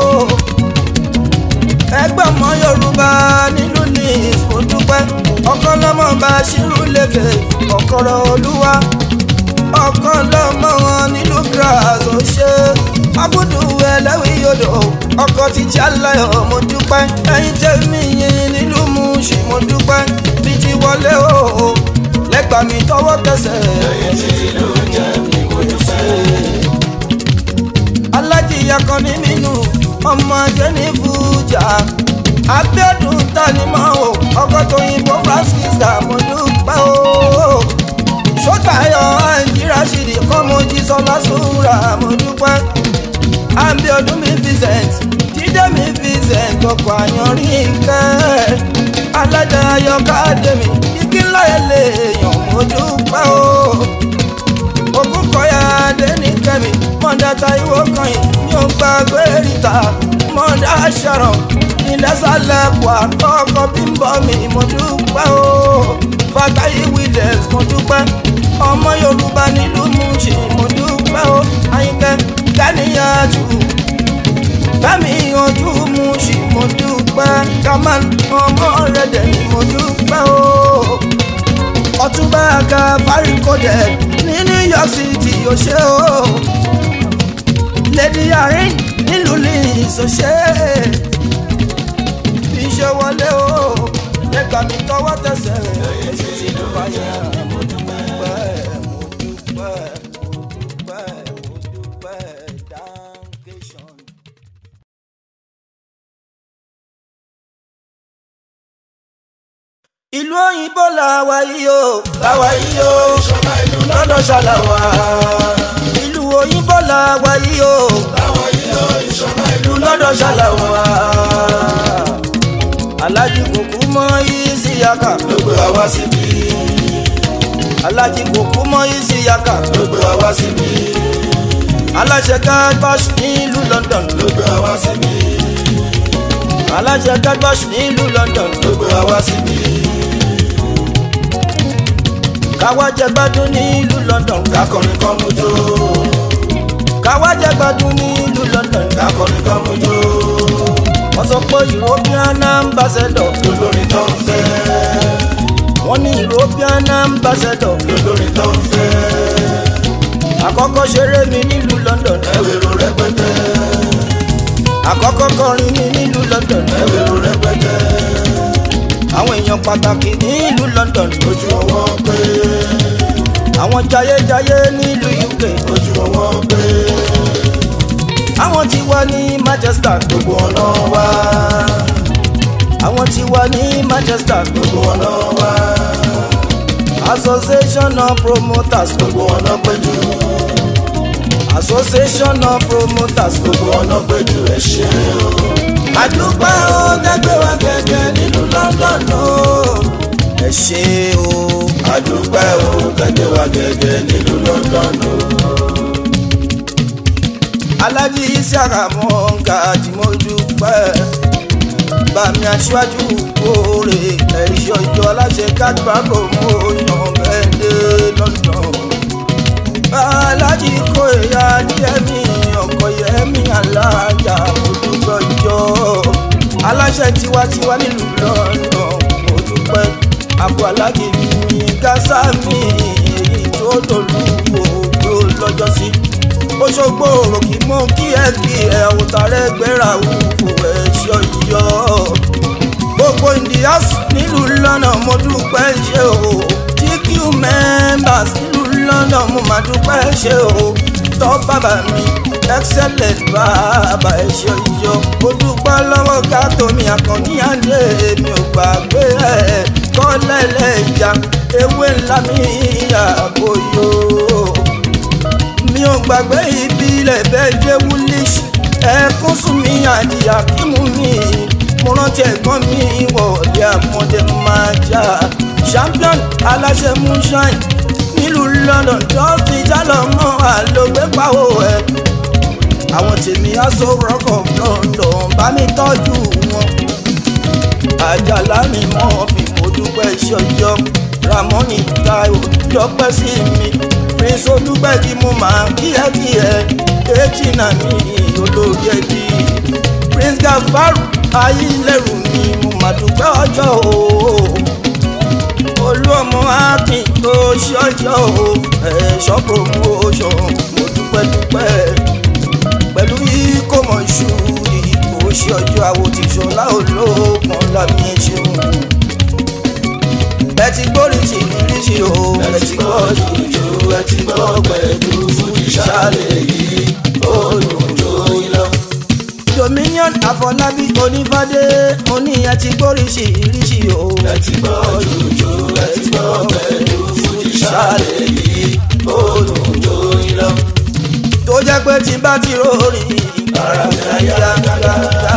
ẹgbẹ́ ọmọ yorùbá nílùú nice mo dúpẹ́ ọkọ lọ́mọ bá ṣírú lékè ọ̀kọ̀rọ̀ olúwa ọkọ lọ́mọ wọn nílùú grass ó ṣe abudu ẹlẹ́wì yodò ọkọ ti jálẹ̀ọ́ mo dúpẹ́ ẹ̀yin tẹ̀mí yín nílùú muṣi mo dúpẹ́ bí ti wọlé o lẹ́gbàá mi tọwọ́ tẹsẹ̀ èyí tí ló jẹ́ mi mo dúpẹ́. alájìyà kan ní nínú ọmọ jẹ́ni fújà abiodun tanimọ̀ o ọkọ̀ tó yìnbó francisca mo dúpẹ́ o sọ́tàyọ̀ àǹjíríà ṣìdí kọ́mọ́jì sọlá sùúrà mo dúpẹ́ abiodun mi vincent jíde mi vincent ọkọ̀ àyànrín kẹ́ alájà ayọ̀ká dèmi igi ńlá ẹ̀ lè yàn mo dúpẹ́ o ogun kọyà dẹni kẹmi mọ̀dà táìwò kan yìí ní o gba gbẹ́rìta mọ̀dà ṣọ̀rọ̀ ìdásálẹ̀ pọ̀ àkọ́kọ́ bí ń bọ̀ mí mo dúpẹ́ o fàtàyè williams mo dúpẹ́ ọmọ yorùbá nílùú Mùṣí mo dúpẹ́ o àyìnkẹ́ gánìyàtù fẹ́mi ojú Mùṣí mo dúpẹ́ kamal ọmọ rẹ̀ dẹ̀ ni mo dúpẹ́ o ọtúnba aka farikọdẹ ní new york city ó ṣe o lady arin nílùú leeds ó ṣe bí ṣe wọlé o lẹgbàá mi tọwọ́ tẹsẹ̀ èyí tí ló bá yẹ mo dúpẹ́ mo dúpẹ́ mo dúpẹ́ mo dúpẹ́ dankeschön. ìlú òyìnbó làwa yìí o láwa yìí o ìṣọ̀lá ìlú lọ́dọ̀ ṣàlàwà. ìlú òyìnbó làwa yìí o láwa yìí o ìṣọ̀lá ìlú lọ́dọ̀ ṣàlàwà. alájí kòkú mọ isi yaka ló gbé wa wá síbí alájí kòkú mọ isi yaka ló gbé wa wá síbí aláṣẹ gágbáṣù nílùú london ló gbé wa wá síbí aláṣẹ gágbáṣù nílùú london ló gbé wa wá síbí káwá jẹ gbádùn nílùú london kakọrin kan mú jó káwájẹ́ gbádùn nílùú London kakọrin kan mojú wọ́n sọ pé European ambassador lólórin tó ń fẹ́ wọ́n ní European ambassador lólórin tó ń fẹ́ àkọ́kọ́ ṣeré mi nílùú London ẹwẹ́rò rẹpẹtẹ àkọ́kọ́ kọrin mi nílùú London ẹwẹ́rò rẹpẹtẹ àwọn èèyàn pàtàkì nílùú London ojú ọwọ́ pé àwọn jayéjayé nílùú UK ojú ọwọ́ pé àwọn tí wà ní Manchester gbogbo ọ̀nà wá àwọn tí wà ní Manchester gbogbo ọ̀nà wá Association of Promoters gbogbo ọ̀nà péjú Association of Promoters gbogbo ọ̀nà péjú ẹ ṣe o. àdúpẹ́ ó dẹ́gbẹ́ wa gẹ́gẹ́ nílùú London ó ẹ ṣé o àdúpẹ́ o gẹ́gẹ́ wa gẹ́gẹ́ nílùú London o. Alájí Isiaka Mọ́ǹkà tí mo dúpẹ́ bàmí aṣáájú kóore ẹ̀ṣọ́ ìjọ aláṣẹ kájúbà promotion bẹ́ẹ̀dẹ̀ London Alájí kó ẹ̀yà díẹ̀mí ọkọ̀ yẹ̀mí alájà mo dúpẹ́ ìjọ aláṣẹ tiwantiwa nílùú London mo dúpẹ́ àbọ̀ alájí mi gásà mi èyí tó dòlú òjò lọ́jọ́ sí Òṣogbo òròkì mú kí ẹ bí ẹ òtàrẹ gbéra wúwo ẹ ṣọyọ gbogbo indias nílùú lọ́nà mo dúpẹ́ ṣe o GQ members nílùú lọ́nà mo máa dúpẹ́ ṣe o tọ́ bàbá mi excellent bàbá ẹ ṣọyọ mo dúpẹ́ lọ́wọ́ gàtò mi àkànní àdé mi ò gbàgbé ẹ kọ́lẹ́lẹ̀ ìjà ewé ńlá mi àbòyò mi ò gbàgbé ìbílẹ̀ bẹ́ẹ̀ jẹ́ wúlíṣì ẹ̀kún sùn mí àdìyà kí mú mi mo rántí ẹ̀gbọ́n mi wọ̀ọ́dẹ àmọ́dé máa jà champion aláṣẹ moonshine nílùú London tó ti jálọ mọ́ àlògbé pàwó ẹ̀ àwọn tèmi aṣọ rock of London bá mi tọ́jú wọn àjàlá mi mọ́ fi mo dúpẹ́ ṣọjọ́ ramoni taiwo dọ́pẹ́ sí mi prince olúgbẹ́jì mo máa kíákíẹ́ etí náà ní olórí ẹbí prince gafaru ayílẹ̀rù mi mo máa dúpẹ́ ọjọ́ o olú ọmọ akin tó ṣọjọ́ o ẹ̀ṣọ́ promotion mo dúpẹ́ dúpẹ́ pẹ̀lú ìkómọ̀ iṣu ìbò ṣe ọjọ́ àwòtìṣọ́lá olóògùn lámì ṣeun ẹ ti gbóríṣi ríṣi o ẹ ti gbọ́ jùjú ẹ ti gbọ́ pẹ̀lú fújì ṣáàlẹ̀ yìí ó dùn jó yín lọ. dominion àfọlábí onífádé oní ẹ ti gbóríṣi ríṣi o ẹ ti gbọ́ jùjú ẹ ti gbọ́ pẹ̀lú fújì ṣáàlẹ̀ yìí ó dùn jó yín lọ. tó jẹ́ pé tí bá ti rọrí ara mi á yá gágá.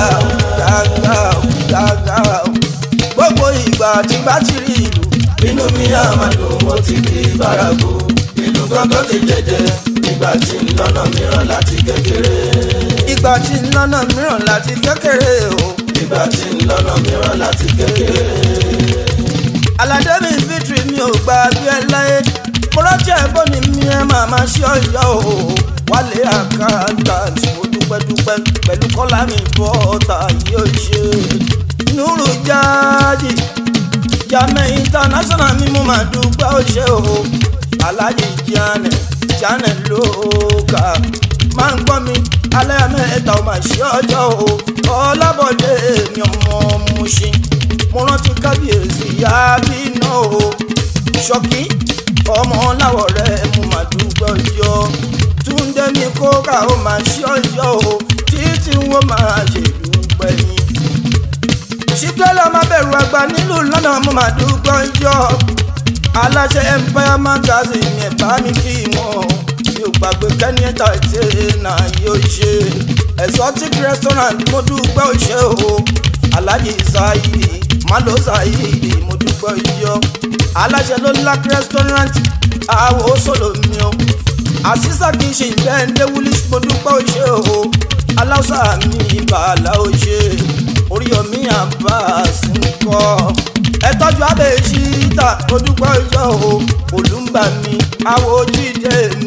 gbogbo ìgbà tí bá ti rí ìlú inú mi á máa dùn mo ti di bárakú ìlú gángan ti jẹjẹ nígbà tí ń lọ́nà mìíràn láti kékeré. ìgbà tí ń lọ́nà mìíràn láti kékeré o ìgbà tí ń lọ́nà mìíràn láti kékeré. aládé mi fitri mi ò gba bí ẹ láyé mo rántí ẹ̀gbọ́n ni mi ẹ máa máa ṣe ọ̀yọ́ o wálé àkáǹtà tí mo dúpẹ́ dúpẹ́ pẹ̀lú kọ́lá mi bọ́ọ̀tà yóò ṣe nùrù jáde jàmẹ́ international mi mo máa dúpẹ́ ó ṣe o aláàjì janet janet lóka máa ń gbọ́ mi alẹ́ mẹ́ta ò máa ṣe ọjọ́ o ọlábọ̀dé mi ọmọ Mùṣín mo rántí kábíyèsí àbínú o ṣọ́kí ọmọ láwọ̀ rẹ̀ mo máa dúpẹ́ ọjọ́ túndé mi kóra ó máa ṣe ọjọ́ o títí wọ́n máa ṣe dúpẹ́ yín ṣíkẹ́lá máa bẹ̀rù àgbà nílùú lọ́nà mo máa dúpẹ́ ọjọ́ aláṣẹ empire magazine ẹ̀ bá mi kí wọn mi ò gbàgbé kẹ́ni ẹ̀ta ìtẹ́ náà yóò ṣe exotic restaurant mo dúpẹ́ òṣè o alhaji saidi malo saidi mo dúpẹ́ ìyọ aláṣẹ ló lack restaurant àwọ̀ sọ̀lọ̀ mi o àṣìṣà kì í ṣe ìbẹ́ẹ̀ndé woolish mo dúpẹ́ òṣè o aláṣà mi bàálà òṣè oríyọmí abbas ń kọ́ ẹ tọ́jú abẹ́ ṣíta mo dúpẹ́ ìyọ o olùmbà mi àwọ̀ ojúde mi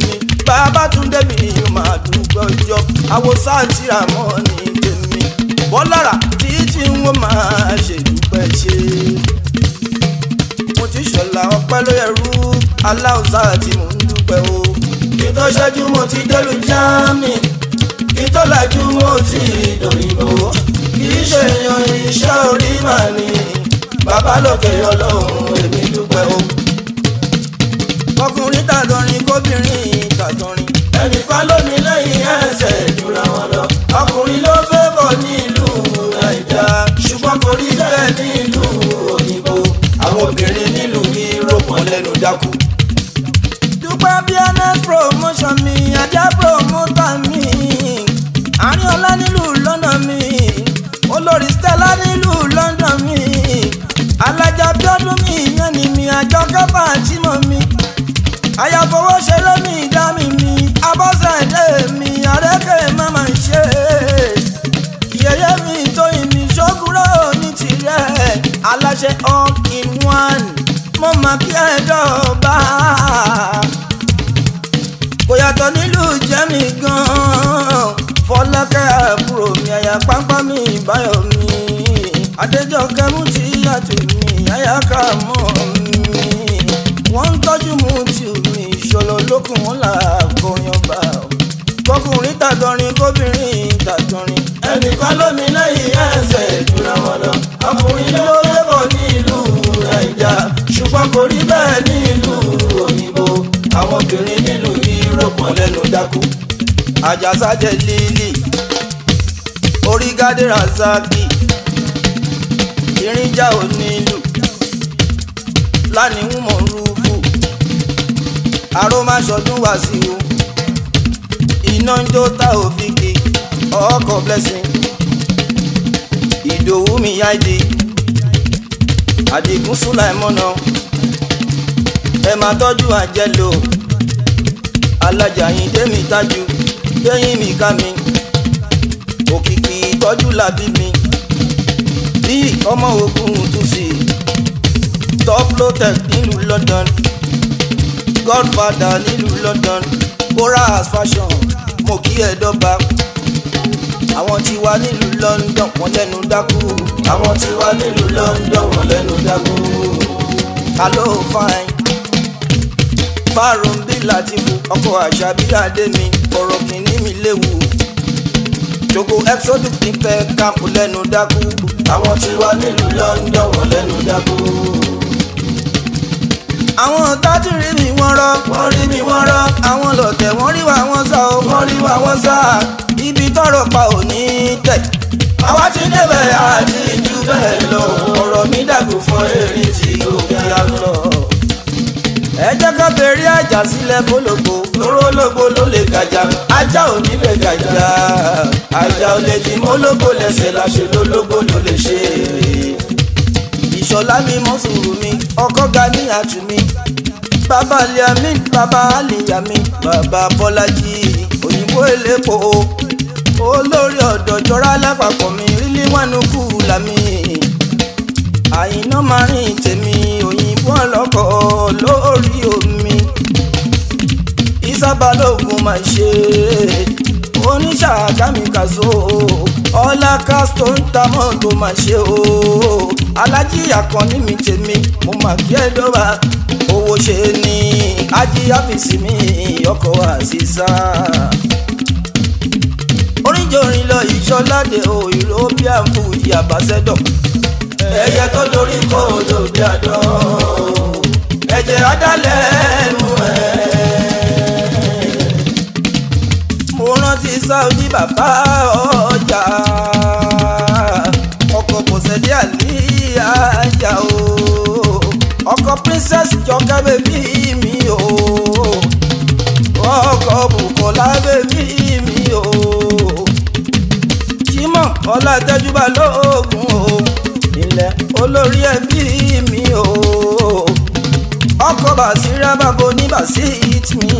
bàbá tún débi máa dúpẹ́ ọjọ́ àwòsàn àti àmọ́ ní tèmi bọ́lára títí wọn máa ṣèdúpẹ́ ṣe. mo ti ṣọ̀la ọpẹ́ ló yẹrú aláùsá tí mò ń dúpẹ́ o. kí tó ṣẹ́jú mo ti délùú jámì kí tó lajú mo ti dòyìnbó kì í ṣe yan iṣẹ́ orí màá ní bàbá lókè ọlọ́run èmi dúpẹ́ o. ọkùnrin tàdọrin kóbìnrin tàdọrin. ẹnìkan ló ní lẹ́yìn ẹsẹ̀ ìdúrà wọn lọ ọkùnrin ló fẹ́ bọ̀ nílùú nàìjà ṣùgbọ́n kò rí bẹ́ẹ̀ nílùú òyìnbó àwọn obìnrin nílùú yúróòpù lẹ́nu dákú. dúpẹ́ bíọ́nẹ́ promotion mi ajá promoter mi àríọ̀lá nílùú london mi olórí stella nílùú london mi alájà bíọ́dún mi ìyẹn ni mi àjọ kẹfà àtìmọ̀ mi àyàfọwọ́ ṣe lómi ìdá mi mi abọ́sẹ̀dé mi àrékè mama ṣe yẹyẹ mi tóyìn mi ṣókúrò ní tirẹ̀ aláṣẹ all in one mo mà kí ẹ dọ̀ọ̀bá kò yàtọ̀ nílùú jẹ́mi gan-an fọlákẹ́ àbúrò mi àyà pápá mi ìbáyọ̀ mi adéjọ́kẹ́ mú ti yàtọ̀ mi àyà kà mọ́ mi wọ́n ń tọ́jú mú ti mi ìṣòro lókun wọn là kọrin ọba kọkùnrin tàdọrin kóbìnrin tàdọrin ẹnìkan ló ní lẹ́yìn ẹsẹ̀ ìdúrà wọn lọ ọkùnrin ló fẹ́ bọ̀ nílùú nàìjà ṣùgbọ́n kò rí bẹ́ẹ̀ nílùú òyìnbó àwọn obìnrin nílùú yúróòpù lẹ́nu dákú. àjàsájẹ lílì orígádé razaki irinjà onílù lánìí mọ̀ rúfù arómáṣọdún wàsíù iná ń jó tá òfìkì ọkọ̀ blessing ìdòwú mi yáìdì àdìgún sùláìmọ́nà ẹ máa tọ́jú àjẹlò alájà yín démi tájú lẹ́yìn mi ká mi òkìkí ìtọ́jú làbí mi bí ọmọ ogun tún sí top lotec nílùú London godfather nílùú London boras fashion mo kí ẹ dọ́gba àwọn tí wà nílùú London wọn lẹ́nu dákú àwọn tí wà nílùú London wọn lẹ́nu dákú. alo fine fáàrùn bí látìfù ọkọ̀ àṣà bí adé mi ọ̀rọ̀ kìíní mi léwu jogo exodus ní pẹ́ káàpù lẹ́nu dákú àwọn tí wà nílùú London wọn lẹ́nu dákú. àwọn tájú rí mi wọ́n rọ́ wọ́n rí mi wọ́n rọ́ àwọn lọ̀tẹ̀ wọ́n rí wa wọ́n sá o wọ́n rí wa wọ́n sá. ibi tọ́rọ̀ pa ò ní tẹ̀ àwa ti débẹ̀ àti jù bẹ́ẹ̀ lọ ọ̀rọ̀ mi dàgbò fún eré tí ó kí ga a lọ. ẹ jẹ́ ká fèrè àjà sílẹ̀ fólógbò lóró lógbó ló lè gàjà ajá ò ní bẹ̀ gàjà ajá ò lè di mólógbó lẹ́sẹ̀ láṣẹ lólógbó ló lè ṣe. ìṣọ̀lá mi mọ́ sùúrù mi ọkọ̀ ga ní àtù mi bàbá liami bàbá aliyami bàbá bọ́lájì òyìnbó elépo olórí ọ̀dọ̀ jọra lápapọ̀ mi rílí wánu kù lámì àyìnà máa rìn tèmi òyìnbó ọlọ́kọ̀ lórí omi ìsábàlógún máa ṣe oníṣàgámi kàṣó ọlá kásítọ̀ ń ta mọ́tò máa ṣe o alájí àkànní mi tèmi mo mà kí ẹ dọ́ba owó ṣe ni ají àfìsí mi ọkọ̀ àṣìṣà oríjòrin lọ ìṣọládé o european food ambassador ẹyẹ tó dorí kó lòdì àdán ẹ̀jẹ̀ adálẹ̀ ẹnu ẹ̀. mo rántí saudi bàbá ọjà ọkọ̀ bọ̀sẹ̀dé àlíyájà o ọkọ̀ princess jọkẹ́ bèbí mi o ọkọ̀ bukola bèbí mi o jimoh ọlátẹ́júbà lóògùn o ilẹ̀ olórí ẹbí mi o ọkọ̀ bàṣírà bàbá oníbàṣít mi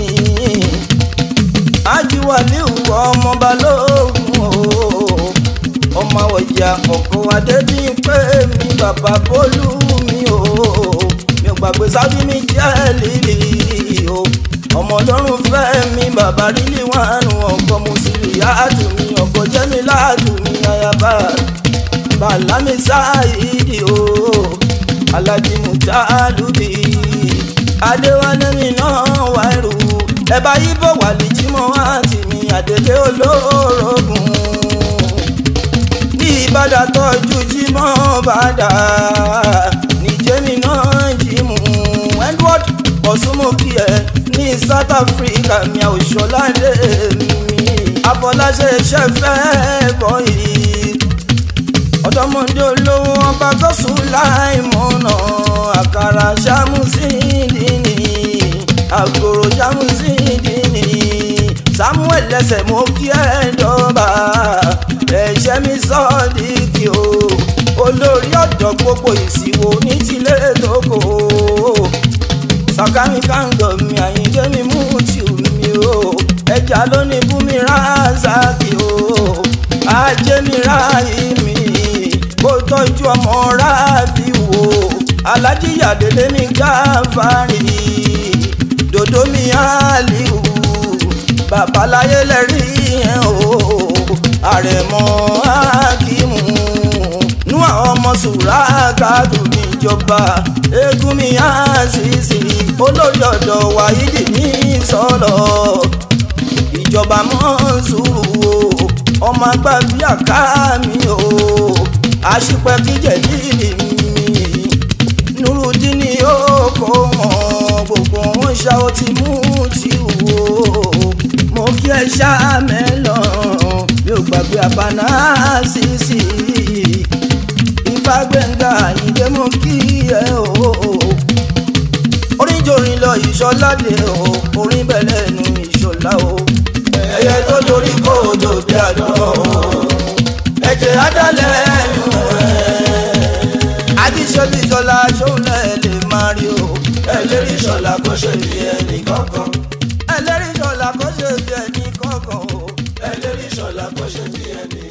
ajiwaliu ọmọ balógun o ọmọ ọjà ọkọ adébíyìnpé mi bàbá bólú mi o mi ò gbàgbé sábì mi jẹ́ lílì o ọmọ ọlọ́run fẹ́ mi bàbá rílì wánu ọkọ mùsùlùmí yáàtù mi ọkọ jẹ́mi láàtù mi ayaba bàlámi sáàyídì o alájí mùtálùbí adéwálé mi náà wá ẹrù ẹ bá yí bọ̀ wà lè jí mọ́ àǹtí mi àdélé olórogún ní ìbàdàn tọ́jú jí mọ́ bàdà níjẹ́mi náà jí mú edward ọ̀sùnmùkì ẹ̀ ní south africa mi àwòṣọládé mi àfọláṣẹ iṣẹ́ fẹ́ bọ̀ yìí ọ̀dọ́mọdé olówó ọba gọ́sùn láì mọ̀nà àkàrà ṣàmùsíndìní àgòrò ṣàmùsíndìní samuel lẹsẹ̀ mo kí ẹ dọ́ba ẹ̀ṣẹ̀ mi sọ́ọ́dìkì o olórí ọ̀dọ́ gbogbo ìsìwò ní tilé tókò sàkámi kàǹgọ̀ mi àyíjẹ́ mi mú tìú mi o ẹja lónìí bùnmi ránṣáàkì o ajé mi ráàyè mi kó tọ́jú ọmọ ráàbí wo alájíyàdélé mi gáfárì dòdó mi àlìhù babaláyé lẹ́rí ẹ̀ o àrẹ̀mọ akímù nú àwọn ọmọ sùrà kádù níjọba eégún mi àṣìṣì olórí ọ̀dọ̀ wáyídì ní sọ̀rọ̀ ìjọba mọ́sùrù o ọmọ àgbà bí àká mi o àṣìpẹ́ kíjẹ̀ lílì mi nurudini yóò kó wọn gbogbo wọn ṣá ó ti mú ti wò mo kí ẹ ṣá mẹ́lọ̀ mi ò gbàgbé àbáná sísì ìfagbẹ́ngà ìdè mo kí ẹ o orin jorin lọ ìṣọládé o orin bẹ̀lẹ̀ nu ìṣọlá o ẹyẹ tó dorí kó dòde àdó ẹ̀jẹ̀ adálẹ̀ nù àdìsọ́lì ìṣọlá ṣọlẹ̀ lè máa rí o ẹlẹ́rìí ṣọlá kó ṣe bí ẹnì kankan ẹlẹ́rìí ṣọlá kó ṣe bí ẹni kọ̀ọ̀kan o ẹlẹ́rìí ṣọlá kó ṣe bí ẹnì